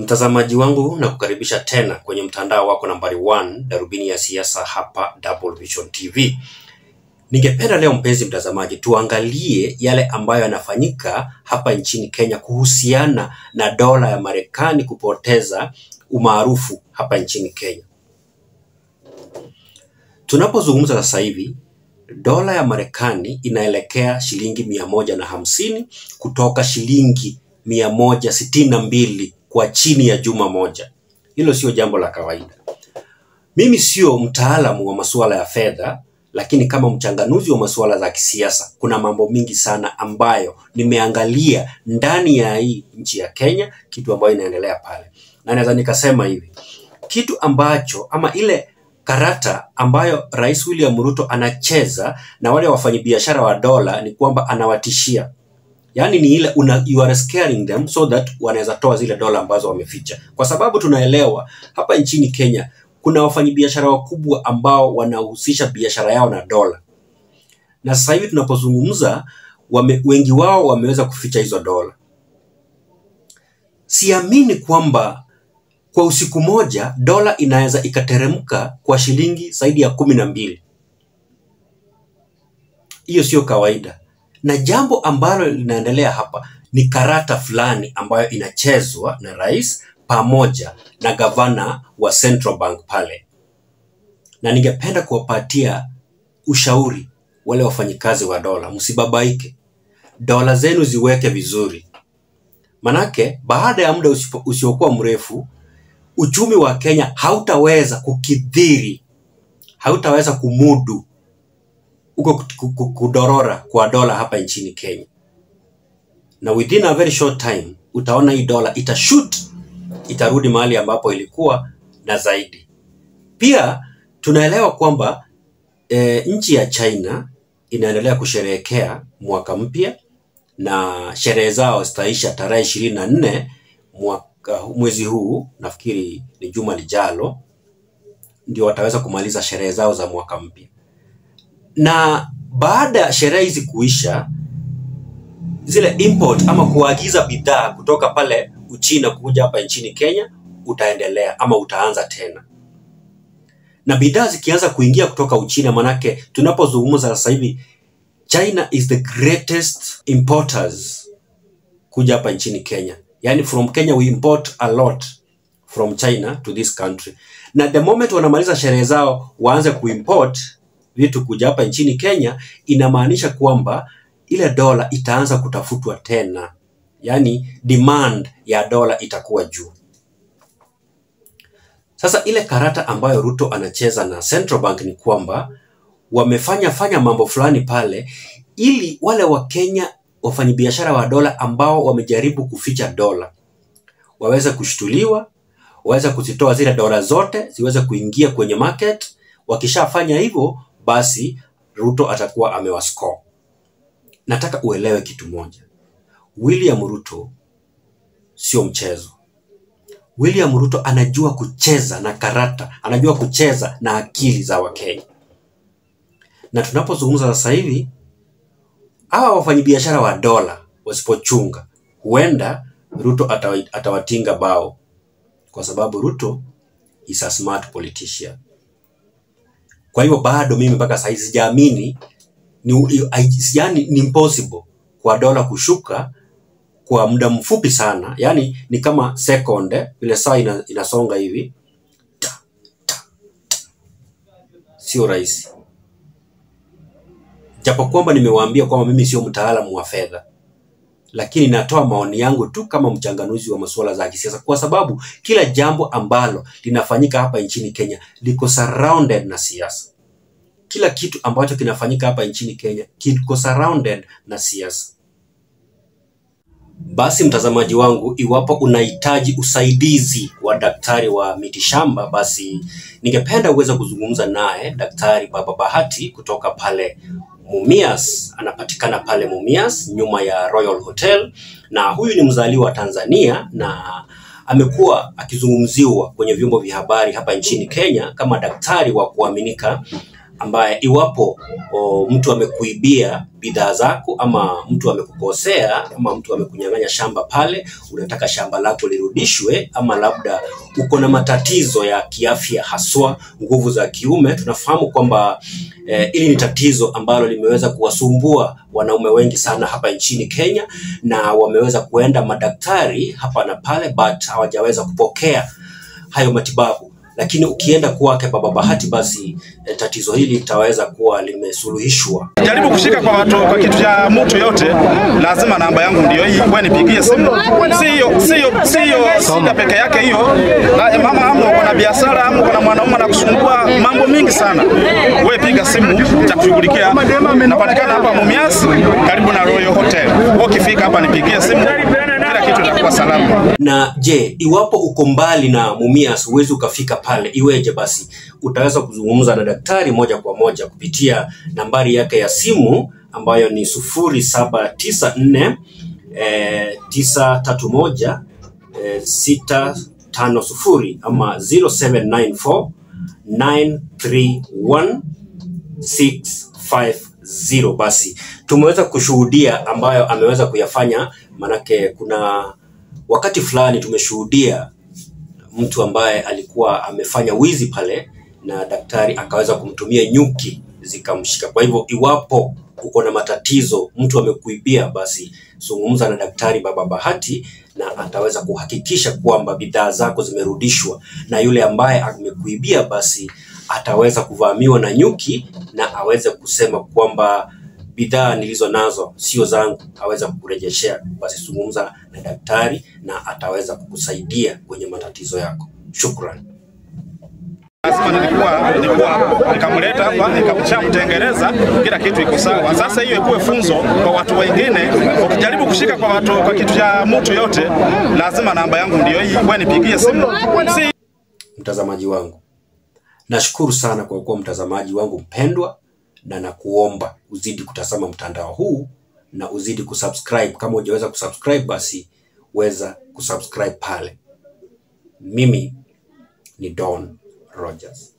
Mtazamaji wangu na kukaribisha tena kwenye mtandao wako nambari 1 darubini ya siasa hapa Double Vision TV. Ningependa leo mpenzi mtazamaji, tuangalie yale ambayo yanafanyika hapa nchini Kenya kuhusiana na dola ya Marekani kupoteza umaarufu hapa nchini Kenya. Tunapozungumza sasa hivi dola ya Marekani inaelekea shilingi mia moja na hamsini kutoka shilingi mia moja sitini na mbili kwa chini ya juma moja. Hilo sio jambo la kawaida. Mimi sio mtaalamu wa masuala ya fedha, lakini kama mchanganuzi wa masuala za kisiasa, kuna mambo mingi sana ambayo nimeangalia ndani ya hii nchi ya Kenya, kitu ambayo inaendelea pale, na naweza nikasema hivi, kitu ambacho ama ile karata ambayo Rais William Ruto anacheza na wale wafanyabiashara wa dola ni kwamba anawatishia yaani ni ile una, you are scaring them so that wanaweza toa zile dola ambazo wameficha, kwa sababu tunaelewa hapa nchini Kenya kuna wafanyabiashara wakubwa ambao wanahusisha biashara yao na dola, na sasa hivi tunapozungumza wame, wengi wao wameweza kuficha hizo dola. Siamini kwamba kwa usiku moja dola inaweza ikateremka kwa shilingi zaidi ya kumi na mbili. Hiyo sio kawaida na jambo ambalo linaendelea hapa ni karata fulani ambayo inachezwa na rais pamoja na gavana wa Central Bank pale, na ningependa kuwapatia ushauri wale wafanyikazi wa dola, msibabaike, dola zenu ziweke vizuri, manake baada ya muda usipo- usiokuwa mrefu uchumi wa Kenya hautaweza kukidhiri, hautaweza kumudu huko ku- ku- kudorora kwa dola hapa nchini Kenya, na within a very short time utaona hii dola itashoot, itarudi mahali ambapo ilikuwa na zaidi. Pia tunaelewa kwamba e, nchi ya China inaendelea kusherehekea mwaka mpya na sherehe zao zitaisha tarehe ishirini na nne mwaka mwezi huu, nafikiri ni juma lijalo, ndio wataweza kumaliza sherehe zao za mwaka mpya na baada ya sherehe hizi kuisha, zile import ama kuagiza bidhaa kutoka pale Uchina kuja hapa nchini Kenya utaendelea ama utaanza tena, na bidhaa zikianza kuingia kutoka Uchina, manake tunapozungumza sasa hivi China is the greatest importers kuja hapa nchini Kenya. Yani from Kenya we import a lot from China to this country. Na the moment wanamaliza sherehe zao waanze kuimport vitu kuja hapa nchini Kenya, inamaanisha kwamba ile dola itaanza kutafutwa tena, yaani demand ya dola itakuwa juu. Sasa ile karata ambayo Ruto anacheza na Central Bank ni kwamba wamefanya fanya mambo fulani pale ili wale wa Kenya wafanyabiashara wa dola ambao wamejaribu kuficha dola waweze kushtuliwa, waweze kuzitoa zile dola zote ziweze kuingia kwenye market. Wakishafanya hivyo, basi Ruto atakuwa amewascore. Nataka uelewe kitu moja, William Ruto sio mchezo. William Ruto anajua kucheza na karata, anajua kucheza na akili za Wakenya, na tunapozungumza sasa hivi hawa wafanyabiashara wa dola wasipochunga, huenda Ruto atawa- atawatinga bao, kwa sababu Ruto is a smart politician. Kwa hivyo bado mimi mpaka sasa hivi sijaamini ni, ai- sijani ni impossible kwa dola kushuka kwa muda mfupi sana, yaani ni kama sekonde vile saa ina, inasonga hivi, sio rahisi. Japo kwamba nimewaambia kwamba mimi sio mtaalamu wa fedha, lakini natoa maoni yangu tu kama mchanganuzi wa masuala za kisiasa, kwa sababu kila jambo ambalo linafanyika hapa nchini Kenya liko surrounded na siasa. Kila kitu ambacho kinafanyika hapa nchini Kenya kiko surrounded na siasa. Basi mtazamaji wangu, iwapo unahitaji usaidizi wa daktari wa mitishamba, basi ningependa uweze kuzungumza naye Daktari Baba Bahati kutoka pale Mumias. Anapatikana pale Mumias nyuma ya Royal Hotel, na huyu ni mzaliwa wa Tanzania na amekuwa akizungumziwa kwenye vyombo vya habari hapa nchini Kenya kama daktari wa kuaminika ambaye iwapo o, mtu amekuibia bidhaa zako ama mtu amekukosea ama mtu amekunyang'anya shamba pale, unataka shamba lako lirudishwe, ama labda uko na matatizo ya kiafya, haswa nguvu za kiume. Tunafahamu kwamba eh, hili ni tatizo ambalo limeweza kuwasumbua wanaume wengi sana hapa nchini Kenya, na wameweza kuenda madaktari hapa na pale, but hawajaweza kupokea hayo matibabu lakini ukienda kwake Baba Bahati, basi eh, tatizo hili litaweza kuwa limesuluhishwa. Jaribu kushika kwa watu kwa kitu cha mtu yote, lazima namba yangu ndio hii, wewe nipigie simu. Sio sio sio shida peke yake hiyo. Na mama hamu uko na biashara hamu uko na mwanaume anakusumbua mambo mingi sana. Wewe piga simu nitakushughulikia. Napatikana hapa Mumias karibu na Royal Hotel. Wewe ukifika hapa nipigie simu. Kila kitu kitakuwa salama. Na je, iwapo uko mbali na Mumias huwezi ukafika pale, iweje basi? Utaweza kuzungumza na daktari moja kwa moja kupitia nambari yake ya simu ambayo ni sufuri saba tisa nne eh, tisa tatu moja eh, sita tano sufuri ama 0794 931 650. Basi tumeweza kushuhudia ambayo ameweza kuyafanya, manake kuna wakati fulani tumeshuhudia mtu ambaye alikuwa amefanya wizi pale na daktari akaweza kumtumia nyuki zikamshika. Kwa hivyo iwapo uko na matatizo, mtu amekuibia, basi zungumza na daktari Baba Bahati na ataweza kuhakikisha kwamba bidhaa zako zimerudishwa, na yule ambaye amekuibia basi ataweza kuvamiwa na nyuki na aweze kusema kwamba bidhaa nilizo nazo sio zangu, aweza kukurejeshea. Basi zungumza na daktari na ataweza kukusaidia kwenye matatizo yako. Shukran. Lazima nilikuwa nilikuwa nikamleta hapa nikamshamtengeneza, kila kitu iko sawa. Sasa hiyo ikuwe funzo kwa watu wengine. Ukijaribu kushika kwa watu kwa kitu cha mtu yote, lazima namba yangu ndio hii, wewe nipigie simu. Si Mtazamaji wangu, nashukuru sana kwa kuwa mtazamaji wangu mpendwa, na nakuomba uzidi kutazama mtandao huu na uzidi kusubscribe. Kama hujaweza kusubscribe, basi weza kusubscribe pale. Mimi ni Don Rogers.